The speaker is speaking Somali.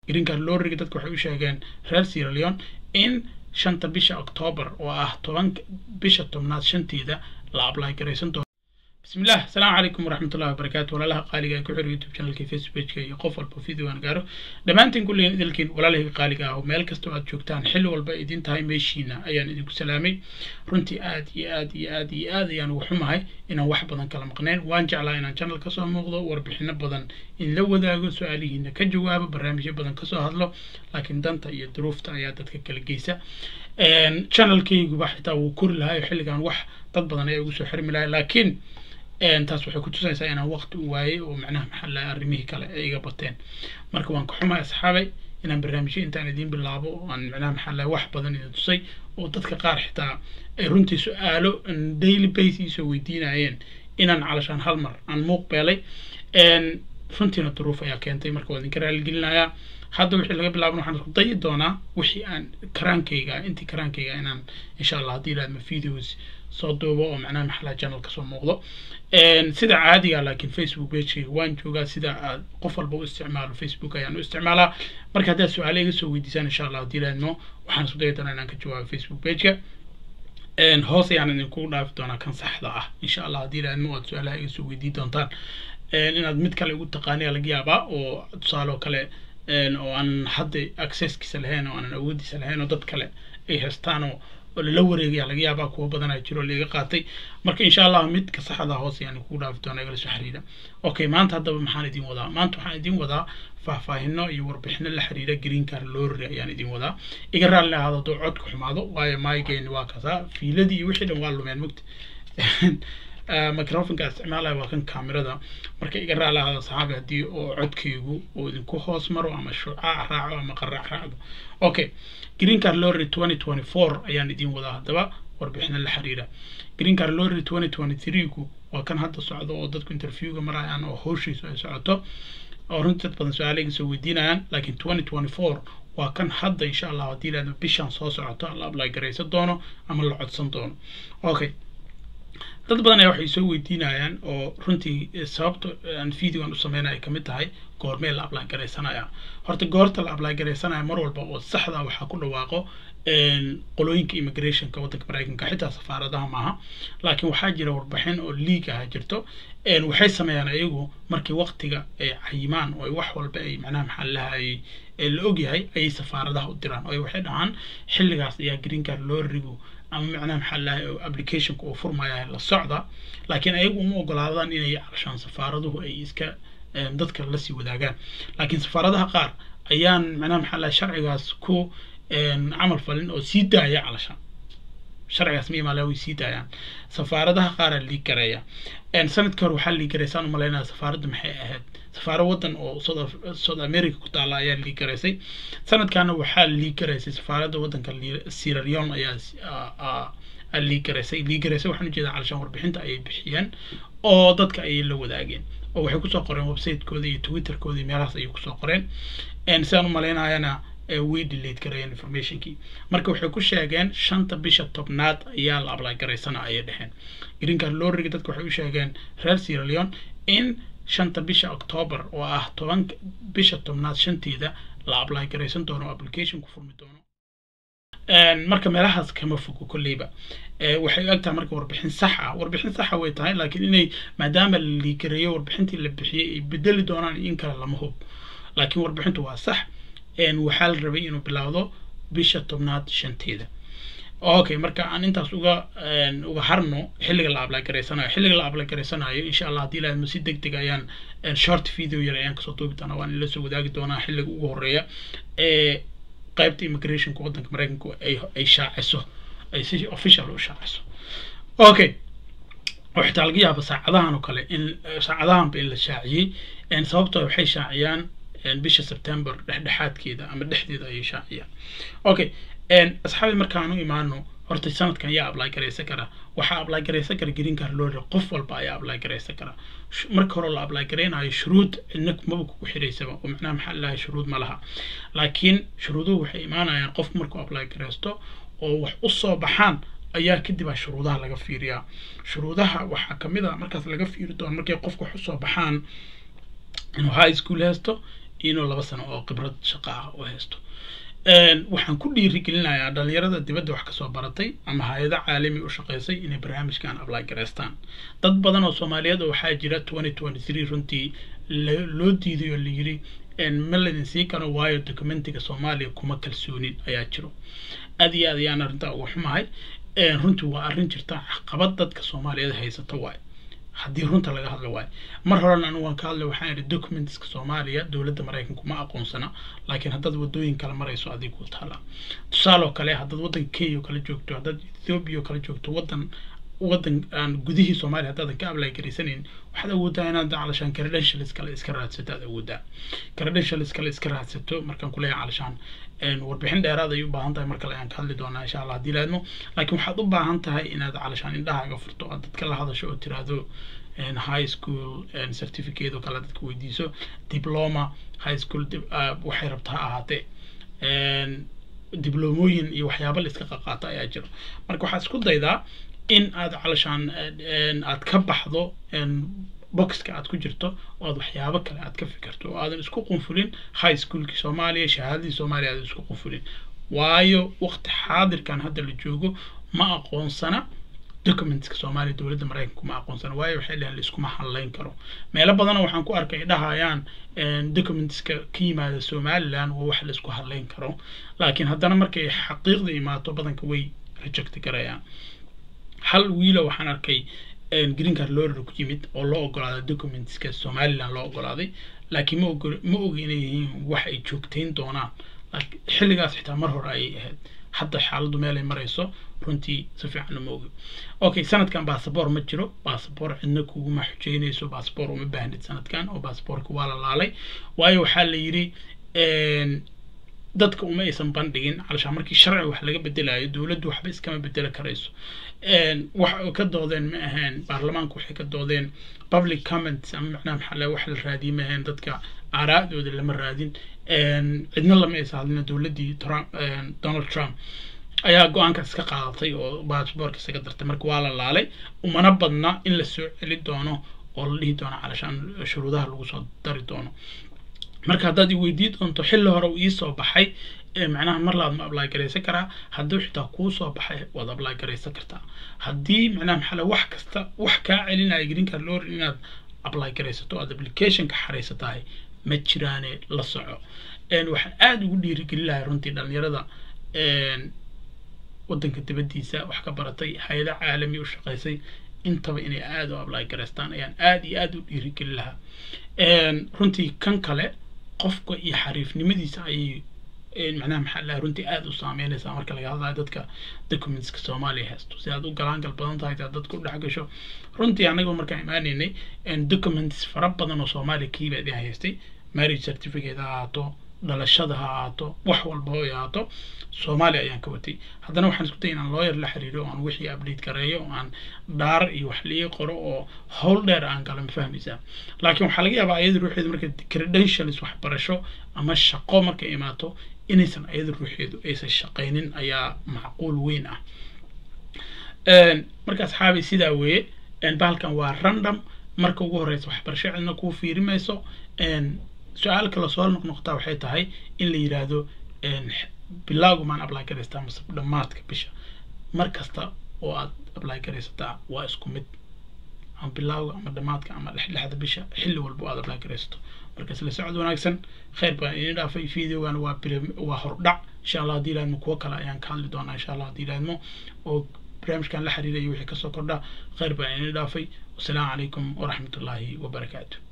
green card lorriga dadka waxay u sheegeen reer sierra leone in shanta bisha octoobar oo ah toban bisha tobnaad shanteeda la apply garaysan doono بسم الله السلام عليكم ورحمة الله وبركاته ولا لها قالي كحر يوتيوب شانل كي فيسبوك كي قف والبو فيديو أنا قارو دمانتين كلين إذلكين ولا له قالي قاهو ميل كستو عاد شوكتان حلو والبا إدين تاي ميشينا أيان إدinku سلامي runtii aad iyo aad iyo aad iyo aad ayaan ugu xumahay inaan wax badan kala maqnayn waan jeclaa inaan channel kasoo muuqdo warbixino badan in la wadaago su-aalihiina ka jawaabo barnaamijyo badan kasoo hadlo laakiin danta iyo duruufta ayaa dadka kala geysa channelkayguba xitaa wuu kori lahay xilligan wax dad badan ayaa ugu soo xirmi lahay laakiin taas waxay ku tusaysaa inaan waqti u waayey oo macnaha maxaa laha arrimihii kale ay iga bateen marka waan ka xumahay asxaabay inaan barnaamijyo intaan idiin bilaabo oo aan macnaha maxaa laha wax badan idin tusay oo dadka qaar xitaa ay runtii su-aalo daily base iisoo weydiinayeen inaan calashaan hal mar aan muuq beelay runtiina duruuf ayaa keentay marka waa idinka raaligelinayaa hadda wixii laga bilaabana waxaan isku dayi doonaa wixii aan karaankayga intii karaankayga inaan insha allah haddii ilaadma videos soo duubo oo macnaha maxalaa channel kasoo muuqdo sida caadiga laakiin facebook pagekayga waan joogaa sida aad qof walba u isticmaalo facebook ayaan u isticmaalaa marka haddaad su-aale iga soo weydiisaan insha allah haddii ilaadmo waxaan isku dayi doonaa inaan ka jawaabo facebook pageka hoos ayaan idinku dhaafi doonaa kan saxda ah insha allah haddii ilaadmo aad su-aalaha iga soo weydii doontaan inaad mid kale igu taqaaniya laga yaabaa oo tusaale oo kale oo aan hadda accesskiisa lahayn oo aanan awoodiisa lahayn oo dad kale ay haystaan oo oo lala wareegaya laga yaabaa kuwa badanaa jiro laiga qaatay marka insha allah midka saxda hoos ayaan kugu dhaafi doonaa igala soo xiriira okay maanta haddaba maxaan idin wadaa maanta waxaan idin wadaa faahfaahino iyo warbixino la xiriira green car lorry ayaan idin wadaa iga raalli ahaado hadduu codka xumaado waayo maygeen waa kasaa fiiladii iyo wixii dhan waa lumeen mugta microfonka isticmaalaya waa kan kamerada marka iga raali ahaado saxaabi haddii oo codkaygu uu idinku hoos maro ama shucaac raaco ama qaraac raacdo okay green car lorry twenty twenty four ayaan idin wadaa haddaba warbixino la xiriira green car lorry twenty twenty three ku waa kan hadda socdo oo dadku interviewga marayaan oo howshiisu ay socoto oo runtii dad badan su-aaleyga soo weydiinayaan laakiin twenty twenty four waa kan hadda insha allah haddii ilaahdo bishan soo socoto la apply garaysan doono ama la codsan doono okay dad badan ayaa waxay soo weydiinayaan oo runtii sababta aan videogan u sameynaya ay kamid tahay goormee la apply garaysanaya horta goorta la apply garaysanaya mar walba oo saxda waxaa ku dhawaaqo qolooyinka immigrationka waddanka maraykanka xitaa safaaradaha maaha laakiin waxaa jira warbixin oo league ah jirto waxay sameeyaan ayagu markii waqtiga ay cayimaan oo wax walba ay macnaha maxaa lahay la ogyahay ayay safaaradaha u diraan oo waxay dhahaan xilligaas ayaa green card lorrigu ama macnaha maxaa lahay applicationka uu furmaya la socda laakiin ayagu uma ogolaadaan inay calashaan safaaraduhu ay iska dadka lasii wadaagaan laakiin safaaradaha qaar ayaan macnaha maxaa lahay sharcigaas ku camal falin oo sii daaya calashaan sharcigaas ma imaala way sii daayaan safaaradaha qaaraa liig gareeya sanadkii hore waxaa liig garaysaan u malaynaya safaaradda maxay ahayd safaaro waddan oo south america ku taala ayaa liig garaysay sanadkaana waxaa liig garaysay safaaradda waddanka sierra leone ayaa liig garaysay liig garaysay waxaan ujeedaa calashaan warbixinta ayay bixiyeen oo dadka ayay la wadaageen oo waxay kusoo qoreen website-kooda iyo twitterkooda iyo meelahaas ayay kusoo qoreen sidaan u malaynayana way delate gareeyeen informationkii marka waxay ku sheegeen shanta bisha tobnaad ayaa la apply garaysana ayay dheheen green card lorriga dadka waxay u sheegeen reer sierra leone in shanta bisha octoobar oo ah toban bisha tobnaad shanteeda la apply garaysan doono oo application ku furmi doono marka meelahaas kama fogo kolleyba waxay u egtahay marka warbixin sax ah warbixin saxa way tahay laakiin inay maadaama la liikareeyo warbixintii la bixiyey ay bedeli doonaan in kale lama hub laakiin warbixintu waa sax waxaa la rabay inuu bilaawdo bisha tobnaad shanteeda okay marka aan intaas uga uga harno xilliga la apply garaysanayo xilliga la apply garaysanayo insha allah haddii ilaahmo si deg deg ayaan short video yar ayaan kasoo duubi doonaa waan ila soo wadaagi doonaa xilliga ugu horeeya ee qaybta immigrationka waddanka maraykanku ay ay shaaciso ay si official u shaaciso okay oo xitaa laga yaaba saacadahan oo kale in saacadahanba in la shaaciyey sababtoo waxay shaaciyaan bisha september dhexdhexaadkeeda ama dhexdeeda ayay shaaciyaan okay asxaabi markaan u imaano horta sanadkan yaa apply garaysan kara waxaa apply garaysan kara green card lorry qof walba ayaa apply garaysan kara marka hore la apply garaynayo shuruud cidna maba kugu xiraysaba oo macnaha maxaa lahay shuruud ma laha laakiin shuruuduhu waxay imaanayaan qof markuu apply garaysto oo wax u soo baxaan ayaa kadib a shuruudaha laga fiiriyaa shuruudaha waxaa kamid a markaas laga fiiri doono markay qofka wax usoo baxaan inuu high school haysto inuu laba sano oo khibrad shaqo ah u haysto waxaan ku dhiirigelinayaa dhalinyarada dibadda wax kasoo baratay ama hay-ado caalami u shaqeysay inay barnaamijkan apply gareystaan dad badan oo soomaaliyeed oo waxaa jira twenty twenty three runtii loo diiday oo layiri ma laydin sii karo waayo documentiga soomaaliya kuma kalsoonin ayaa jiro aad iyo aad ayaan arrintaa uga xumahay runtii waa arrin jirta caqabad dadka soomaaliyeed haysata waayo haddii runta laga hadla waayo mar horena anigu waan ka hadlay waxaan idhi documentska soomaaliya dowladda maraykanku ma aqoonsana laakiin haddaad wadooyin kale marayso adigu taala tusaale oo kale haddaad waddanka kenya oo kale joogto haddaad ethiopia oo kale joogto waddan waddan aan gudihii soomaaliya haddaadan ka ablay garaysanayn waxaad awoodaa inaad calashaan credentials kale iska raadsato aad awoodaa credentials kale iska raadsato markaan kuleeyahay calashaan warbixin dheeraad ay u baahan tahay mar kale ayaan ka hadli doonaa insha allah haddii laadmo laakiin waxaad u baahan tahay inaad calashaan indhahaaga furto aad dadka la hadasho oo tiraahdo high school certificate oo kale dadka weydiiso diploma high school waxay rabta ha ahaatee diblomooyin iyo waxyaaba la iska qaqaato ayaa jiro marka waxaad isku daydaa in aad calashaan aad ka baxdo boxka aad ku jirto oo aad waxyaabo kale aad ka fikirto oo aadan isku qunfulin high schoolkii soomaaliya shahaadadii soomaaliya aadan isku qunfulin waayo waqti xaadirkan hadda la joogo ma aqoonsana documentska soomaaliya dowladda maraykanku ma aqoonsana waayo waxay dhaheen laiskuma hadlayn karo meelo badanoo waxaan ku arkay dhahayaan documentska ka yimaada somaliland waa wax laisku hadlayn karo laakiin haddana markay xaqiiqda imaato badanka way reject garayaan hal wiilo waxaan arkay green card lorder ku yimid oo loo ogolaaday documentska somaliland loo ogolaaday laakiin ma ogo ma ogi inay yihiin wax ay joogtayn doonaan xilligaas xitaa mar hore ayay ahayd hadda xaaladdu meelay marayso runtii si fiican uma ogi okay sanadkan basaboor ma jiro basaboor cidna kuguma xujeynayso basaboor uma baahnid sanadkan oo basaboorka waa la laalay waayo waxaa la yidhi dadka uma aysan bandhigin calashaan markii sharci wax laga bedelayo dowladdu waxba iskama bedeli karayso wax ka doodeen ma ahayn baarlamaanku waxay ka doodeen public comments ama macnaha maxaa laga wax la raadiyay ma ahayn dadka aaraa'dooda lama raadin cidna lama aysan hadlina dowladdii trump donald trump ayaa go-aankaas ka qaadatay oo baasboorka isaga dartay marka waa la laalay umana badna in la soo celi doono oo la dhihi doono calashaan shuruudaha lagu soo dari doono marka haddaad i weydii doonto xilli hore uu iisoo baxay macnaha mar laad ma ablay garaysan karaa hadduu xitaa kuu soo baxay waad ablay garaysan kartaa haddii macnaha maxaa wax kasta wax kaa celinaya green card lor inaad ablay garaysato aad applicationka xaraysatahay ma jiraane la soco waxaan aada ugu dhiirigelin lahay runtii dhalinyarada waddanka dibaddiisa wax ka baratay hay-ada caalami u shaqaysay intaba inay aada u ablay garaystaan ayaan aada iyo aada u dhiirigelin lahaa runtii kan kale qofka iyo xariifnimadiisa ayay macnaha maxaa laha runtii aada u saameynaysaa marka laga hadlayo dadka documentska soomaaliya haysto si aad u galaangal badan tahay si aad dadka u dhex gasho runtii anagoo markaan imaanaynay documents fara badan oo soomaaliya kiiba idin haystay marriage certificate ha ahaato dhalashada ha ahaato wax walba oo ahaato soomaaliya ayaan ka watay haddana waxaan isku dayay inaan lawyer la xiriiro oo aan wixii update gareeyo oo aan dhaar iyo wax lii qoro oo howl dheer aan galo ma fahmaysaa laakiin waxaa laga yaabaa ayada ruuxeedu marka credentials waxbarasho ama shaqo markay imaato inaysan ayada ruuxeedu aysan shaqaynin ayaa macquul weyn ah marka asxaabi sidaa weeye bahalkan waa random marka ugu horeysa waxbarasho cidna kuu fiirimayso su-aal kale soo noqnoqtaa waxay tahay in la yidhaahdo bilaagu maan apply garaystaa mase dhammaadka bisha mar kasta oo aad apply garaysataa waa isku mid ama bilaaga ama dhammaadka ama dhexdhexda bisha xilli walba oo aad apply garaysato marka isla socod wanaagsan khayr baan idin dhaafay videogan waa waa hordhac insha allah haddii ilaadmo kuwo kale ayaan ka hadli doonaa insha allah haddii ilaadmo oo barnaamijkan la xiriiraya wixii kasoo kordha khayr baan idin dhaafay wasalaamu calaykum waraxmatullaahi wabarakaatu